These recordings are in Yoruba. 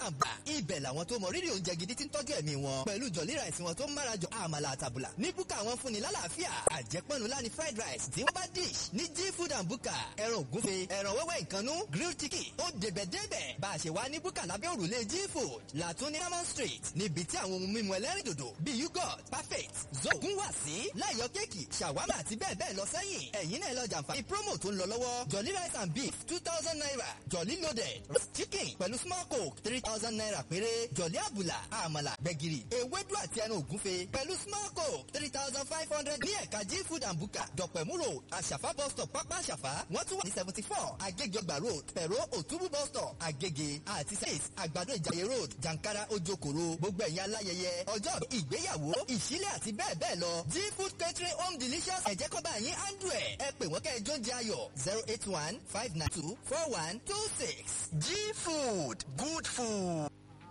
and bar ibẹ̀ làwọn tó mọ rírì oúnjẹ gidi ti ń tọ́jú ẹ̀mí wọn pẹ̀lú jọ̀lí rice wọn tó ń márajọ àmàlà àtàbùlà ní búkà wọn fúnni lálàáfíà àjẹpọ̀nù láni fried rice tí wọ́n bá dish ní g food and buka ẹran ògúnfe ẹran wẹ́wẹ́ ìkànnú grilled chicken ó débẹ̀ débẹ̀ bá a ṣe wá ní búkà lábẹ́ òrùlé g food làtún ní diamond street níbi tí àwọn ohun mímu ẹlẹ́rìndòdò bíi yogurt perfect zogun wà sí láyọ̀ kéèkì ṣàwámà àti bẹ́ẹ̀ bẹ́ẹ̀ lọ sẹ́yìn ẹ̀yin náà lọ jàǹfààní promo tó ń lọ lọ́wọ́ jolly rice and beef two thousand naira jolly loaded chicken pẹ̀lú small coke three thousand naira péré jolly àbùlà àmàlà gbẹ̀gìrì ewédú àti ẹran ògúnfe pẹ̀lú small coke three thousand five hundred ní ẹ̀ka g food and buka dọ̀pẹ̀mú road àṣàfà bus stop pápá àṣàfà wọ́n tún wà ní seventy four agége ọgbà road pẹ̀rọ òtúbú bus stop agége àti six àgbàdo ìjàyè road jàǹkárá ojokoro gbogbo ẹ̀yin aláyẹyẹ ọjọ́ ìgbéyàwó ìṣílẹ̀ àti bẹ́ẹ̀ bẹ́ẹ̀ lọ g food catering home delicious ẹ̀jẹ̀ kọ́ba yín andrew ẹ̀ ẹ pè wọ́n kẹ́ ẹ jóúnjẹ ayọ̀ zero eight one five nine two four one two six g food good food.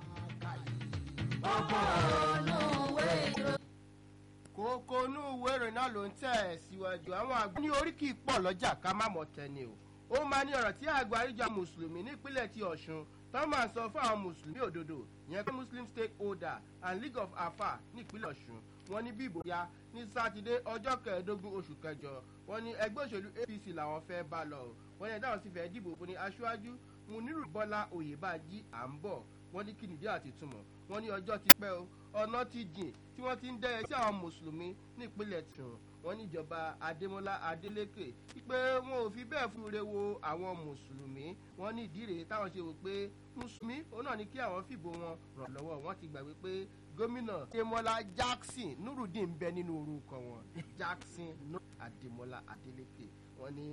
kókó inú ìwé ìròyìn náà ló ń tẹ̀ ẹ́ síwájú àwọn àgbẹ̀ ní oríkì pọ̀ lọ́jà ká má mọ̀ tẹ́ni o ó máa ní ọ̀rọ̀ tí àgbà àríjà mùsùlùmí nípínlẹ̀ ti ọ̀ṣun tó máa sọ fún àwọn mùsùlùmí òdodo ìyẹn pé muslim stakeholder and league of afa nípínlẹ̀ ọ̀ṣun wọn ní bí ìbò ya ní sátidé ọjọ́ kẹẹ̀ẹ́dógún oṣù kẹjọ wọn ní ẹgbẹ́ òṣèlú apc làwọn fẹ́ bá lọ wọn ní ẹ̀dáwọn sì fẹ́ dìbò fún ní aṣáájú muniru bọ́lá oyèbájí à ń bọ̀ wọn ní kí nìdí àti túmọ̀ wọn ní ọjọ́ ti pẹ́ o ọ̀nà ti jìn tí wọ́n ti ń dẹ́yẹ sí àwọn mùsùlùmí nípínlẹ̀ tìrùn wọn níjọba adémọlá adélékè pé wọn ò fi bẹ́ẹ̀ fún ire wo àwọn mùsùlùmí wọn ní ìdí rèé táwọn ṣe wò pé mùsùlùmí òun náà ní kí àwọn fìbò wọn ràn lọ́wọ́ wọn ti gbàgbé pé gómìnà adémọlá jackson nurudeen bẹ nínú orúkọ wọn jackson adémọlá adélékè wọn ní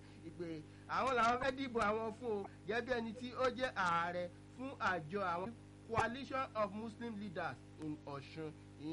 pé àwọn làwọn fẹ́ dìbò àwọn fún o gẹ́gẹ́ bí ẹni tí ó jẹ́ ààrẹ fún àjọ àwọn coalition of muslim leaders in ọ̀ṣun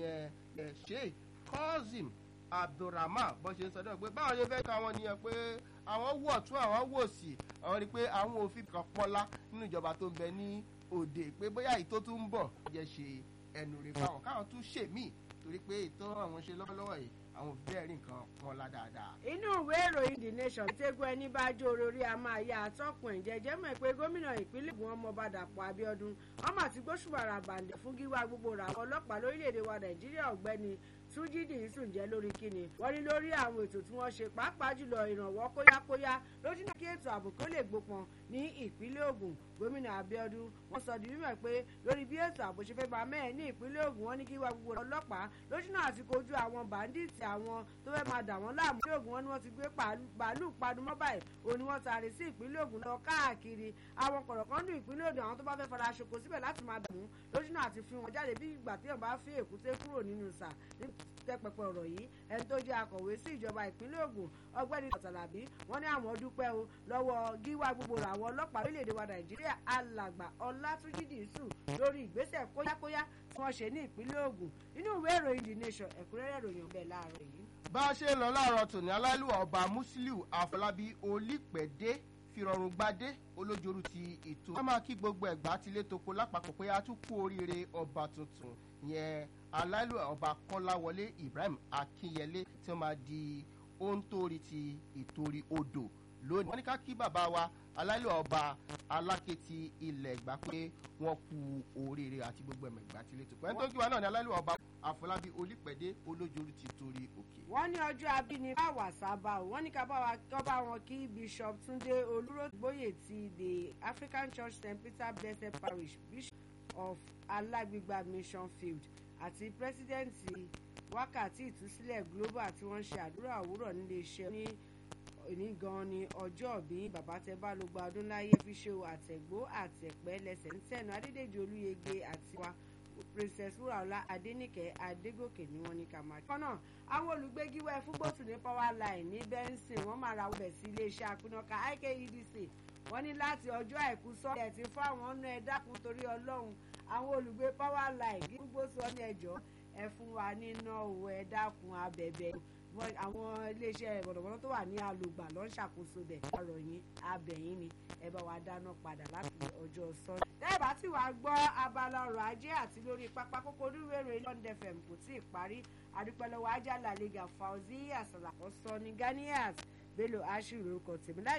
ìyẹn sheikh kozim abdulrahman bó ṣe ń sọdọ̀ pé báwọn ṣe fẹ́ ká wọn nìyẹn pé àwọn wọ̀ tún àwọn wò sí àwọn rí i pé àwọn òfin kan pọ́lá nínú ìjọba tó ń bẹ ní òde pé bóyá èyí tó tún ń bọ̀ jẹ́ ṣe ẹnu rẹ̀ fáwọn káwọn tún ṣèmí torí pé ètò àwọn ṣe lọ́wọ́lọ́wọ́ yìí àwọn bẹ́ẹ̀ rí nǹkan wọn lá dáadáa. inú ìwé ìròyìn the nation tẹ́gun ẹni bá jó orí a máa ya àtọ́kùn ìjẹ́jẹ́ mọ̀ pé gómìnà ìpínlẹ̀ Ògùn ọmọọba Dàpọ̀ Abíọ́dún ọmọ àti gbóṣùbàrà bàǹdẹ̀ fún gíwá gbogbo rà ọlọ́pàá lórílẹ̀‐èdè wa Nàìjíríà ọ̀gbẹ́ni túnjídì ìsùn jẹ́ lórí kíni wọ́n ní lórí àwọn ètò tí wọ́n ṣe pàápàá jùlọ ìrànwọ́ kóyákóyá lójú náà kí ètò ààbò kó lè gbópọn ní ìpínlẹ̀ Ògùn gómìnà Abíọ́dún wọ́n sọ di mímọ̀ pé lórí bí ètò ààbò ṣe fẹ́ bá mẹ́ẹ̀ ní ìpínlẹ̀ Ògùn wọ́n ní kí wá gbogbo ọlọ́pàá lójú náà àti kojú àwọn bàǹdíìtì àwọn tó fẹ́ máa dà wọ́n láàmú ìpínlẹ̀ Ògùn wọn ni wọ́n ti gbé bàálù padùmọ́ báyìí òun ni wọ́n taari sí ìpínlẹ̀ Ògùn lọ káàkiri àwọn kọ̀rọ̀kọ́ndù ìpínlẹ̀ Ògùn àwọn tó bá fẹ́ fara ṣoko síbẹ̀ láti máa dàmú lójú náà àti fi wọn jáde bí ìgbà tí èèyàn bá fi èkúté kúrò nínú sà tẹpẹpẹ ọ̀rọ̀ yìí ẹni tó jẹ́ akọ̀wé sí ìjọba ìpínlẹ̀ Ògùn ọgbẹ́ni ọ̀tàlàbí wọ́n ní àwọn dúpẹ́ o lọ́wọ́ gíwá gbogbo àwọn ọlọ́pàá orílẹ̀-èdè wa Nàìjíríà alàgbà Ọlátúnjí Dìísù lórí ìgbésẹ̀ kóyákóyá tí wọ́n ṣe ní ìpínlẹ̀ Ògùn nínú ìwé ìròyìn The Nation ẹ̀kúnrẹ́rẹ́ ìròyìn ọ̀bẹ láàárọ̀ yìí. bá a ṣe ń lọ láàárọ̀ tòní aláìlúwà ọba Musiliu Àfọlábí Olípẹ̀dé fìrọ̀rùn gbadé olójoru ti ètò. wọ́n máa kí gbogbo ẹ̀gbá tilé toko lápapọ̀ pé a tún kú oríire ọba tuntun yẹn aláìlú ọba kọ́láwọlé Ibrahim Akínyẹlé tí wọ́n máa di òǹtorí ti ìtorí odò lónìí. wọ́n ní ká kí bàbá wa aláìlú ọba aláké ti ilẹ̀ ìgbà pé wọ́n kú oríire àti gbogbo ẹ̀mọ̀ ìgbà tilé toko. ẹni tó kí wa náà ni aláìlú ọba Àfọlábí Olípẹ̀dé olójoru ti torí òkè. wọ́n ní ọjọ́ abíní bá wà sábà o wọ́n ní ká bá wa kọ́ bá wọn kí Bishop Túndé Olúrógbóyè ti the African Church St Peter Blessed Parish Bishop of Alágbègbà Mission Field àti pírẹsidẹ́ǹtì wákàtí ìtúsílẹ̀ global tí wọ́n ń ṣe àdúrà òwúrọ̀ nílé iṣẹ́ ní òní gan ni ọjọ́ bí bàbá tẹ bá ló gba ọdún láyé fi ṣe àtẹ̀gbó àtẹ̀pẹ́ lẹ́sẹ̀ ń tẹ̀nu adédèjì olúyege àti wa princess wúràọlá adéníkẹ́ adégòkè ni wọ́n ní ká máa. kọ́nà àwọn olùgbégiwẹ́ fún gbòtù ní power line ní benson wọ́n máa ra ọbẹ̀ sí iléeṣẹ́ àpinọ̀ka ikedc wọ́n ní láti ọjọ́ àìkú sọ́ọ̀dẹ̀ tí fún àwọn ọ̀nà ẹ̀ dákun torí ọlọ́run àwọn olùgbé power line gbogbo sọ ní ẹjọ́ ẹ fún wa níná owó ẹ dákun abẹ̀bẹ̀ àwọn iléeṣẹ́ bọ̀dọ̀bọ̀dọ̀ tó wà ní alùgbà ló ń ṣàkóso bẹ̀ ọ̀rọ̀ yín abẹ̀yìn ni ẹ bá wa dáná padà láti ọjọ́ sọ́ọ̀dẹ̀. tẹ́ẹ̀bá tí wàá gbọ́ abala ọrọ̀ ajé àti lórí pápá kókó onírúurú london fm kò tí ì parí adúpẹ́lọ́wọ́ ajá làlẹ́gà fauzi àsàlàkọ́ sọ ní ganias bello ashiru orúkọ tèmi láì